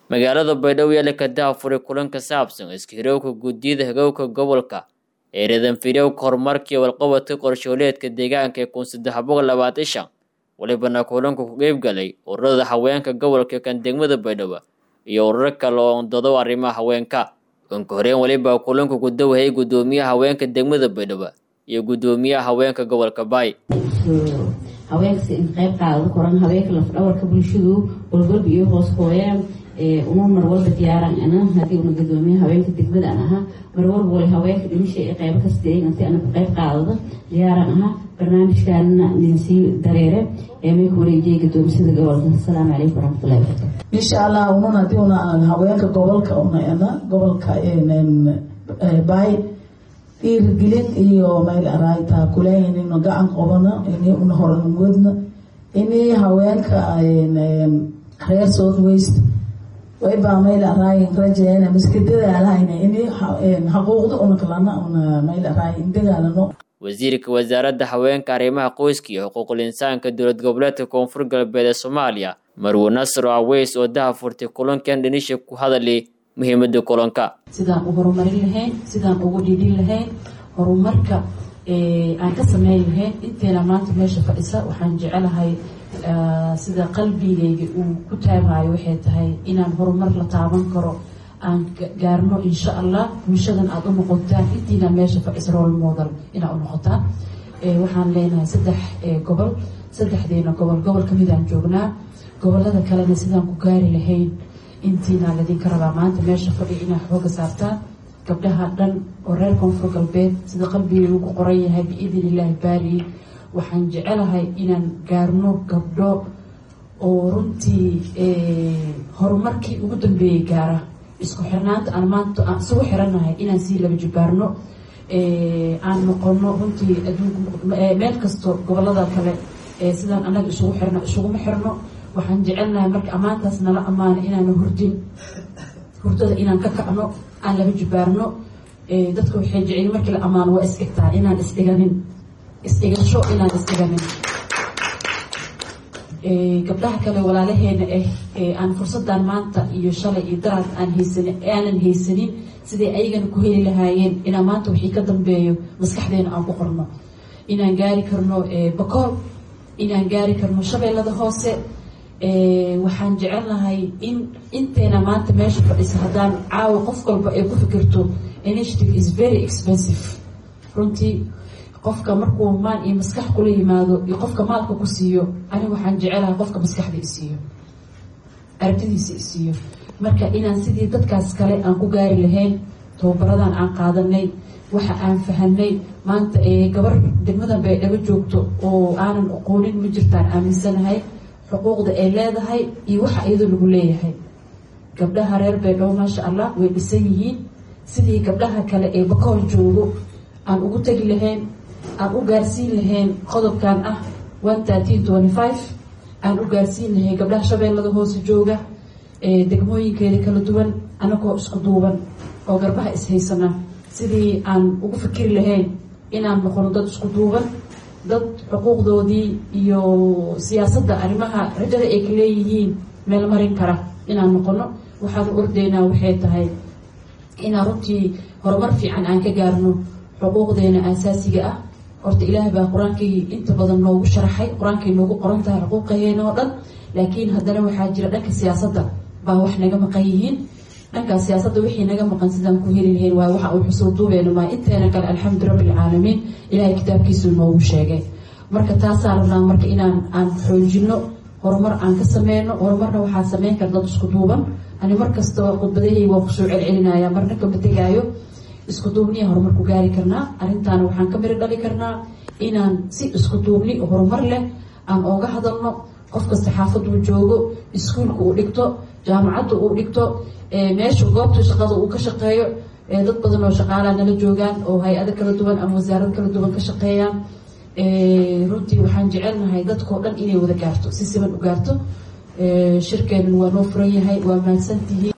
magaalada baydhabo yaala ka dahafuray kulan ka saabsan iskahirowka guddiyada hagowka gobolka ee reedanfidhowka horumarka iyo walqabadka qorshooleedka deegaanka ee kun saddex boqol labaatan shan walibana kulanku ku qeybgalay ururada haweenka gobolka kan degmada baydhabo iyo ururo kale oo ondado arrimaha haweenka kanka horeen weliba kulanku ku dawahayay guddoomiyaha haweenka degmada baydhabo iyo guddoomiyaha haweenka gobolka baay haweenkasi in qayb qaadada koran haweenka lafdhabarka bulshadu walwalba iyo hoos hooyaan uma marwalba diyaaran ana haddii una gudoomiya haweenka degmada an ahaa marwalba wali haweenka dhimisha ee qaybo kasta inti ana ka qayb qaadada diyaaran ahaa barnaamijkaanna ninsii dareere ee may ku wareejiyay gudoomisada gobolka asalaamu calaykum waraxmatullahi wabarakatu insha allah unun haddii una aan haweenka gobolka una ana gobolka baay dhiirigelin iyo meel arayta kuleeyin inu gacan qabano ini una horanwadna ini haweenka reer south west waybaa meel araayin rajayana miska dadaalahayna ini xaquuqda una kalana una meel araayin dagaalano wasiirka wasaaradda haweenka arrimaha qoyska iyo xuquuqul insaanka dowlad goboleedka koonfur galbeed ee soomaaliya marwe nasro aweys oo dahafurtay kulankan dhinisha ku hadalay muhiimada kulanka sidaan u horumarin lahayn sidaan ugu dhiidhin lahayn horumarka aan ka sameyn lahayn inteena maanta meesha fadhisa waxaan jecelahay sida qalbigayga uu ku taabaayo waxay tahay inaan horumar la taaban karo aan gaarno insha allah bulshadan aada u noqotaan intiina meesha fadhisa rol model inaad u noqotaan waxaan leenahay saddex gobol saddexdeena gobol gobol kamidaan joognaa gobolada kalena sidaan ku gaari lahayn intiina ladinka rabaa maanta meesha fadhiya inaad xooga saartaan gabdhaha dhan oo reer koonfur galbeed sida qalbigay ugu qoran yahay biidn illaahi baari waxaan jecelahay inaan gaarno gabdho oo runtii horumarkii ugu dambeeyey gaara isku xirnaanta aan maanta aan isugu xirannahay inaan sii laba jibaarno aan noqono runtii meel kasto gobolada kale sidaan annaga isugu xirno isuguma xirno waxaan jecelnahay marka ammaantaas nala ammaano inaana hurdin hurdada inaan ka kacno aan laba jibaarno dadka waxay jecel markii la ammaano waa is-dhigtaa inaan isdhiganin is-dhigasho inaan isdhiganin gabdhaha kale walaalaheena ah aan fursadan maanta iyo shalay iyo daraad aan haysanin aanan haysanin siday ayagana ku heli lahaayeen inaan maanta wixii ka dambeeyo maskaxdeena aan ku qorno inaan gaari karno bakool inaan gaari karno shabeellada hoose waxaan jecelnahay in inteena maanta meesha fadhisa haddaan caawa qof walba ay ku fikirto initiative is very expensive runtii qofka markuu maan iyo maskax kula yimaado iyo qofka maalka ku siiyo aniga waxaan jecelahay qofka maskaxda isiiyo aragtidiisa isiiyo marka inaan sidii dadkaas kale aan ku gaari lahayn tababaradan aan qaadanay waxa aan fahanay maanta gabar degmadan baydhabo joogto oo aanan aqoonin ma jirtaan aaminsanahay xuquuqda ay leedahay iyo waxa iyadoo lagu leeyahay gabdhaha reer baydhabo maasha allah way dhisan yihiin sidii gabdhaha kale ee bakool joogo aan ugu tegi lahayn aan u gaarsiin lahayn qodobkan ah one thirteen twenty five aan u gaarsiin lahayn gabdhaha shabeellada hoose jooga degmooyinkeeda kala duwan anagoo isku duuban oo garbaha ishaysana sidii aan ugu fikiri lahayn inaan noqono dad isku duuban dad xuquuqdoodii iyo siyaasadda arrimaha rajada ay ka leeyihiin meel marin kara inaan noqono waxaan u ordaynaa waxay tahay inaan runtii horumar fiican aan ka gaarno xuquuqdeena aasaasiga ah horta ilaahay baa qur-aankii inta badan noogu sharaxay qur-aankay noogu qoran tahay xuquuqaheena oo dhan laakiin haddana waxaa jira dhanka siyaasadda baa wax naga maqan yihiin dhankaas siyaasadda wixii naga maqan sidaan ku heli lahayn waayo waxa uu xusuu duubeena maa inteena kale alxamdu rabbilcaalamiin ilaahay kitaabkiisuu noogu sheegay marka taasaa rabnaa marka inaan aan xoojino horumar aan ka sameyno horumarna waxaa sameyn kara dad isku duuban ani markasta khudbadahey waan kusoo celcelinaya marna kama tegaayo isku duubniya horumar ku gaari karnaa arrintaana waxaan ka miri dhali karnaa inaan si isku duubni horumar leh aan ooga hadalno qof kasta xaafaduu joogo iskuulka uu dhigto jaamacadda uu dhigto meesha goobta shaqada uu ka shaqeeyo dad badan oo shaqaalaa nala joogaan oo hay-ado kala duwan ama wasaarad kala duwan ka shaqeeyaan runtii waxaan jecelnahay dadkao dhan inay wada gaarto si siban u gaarto shirkeenan waa noo furan yahay waa mahadsantihiin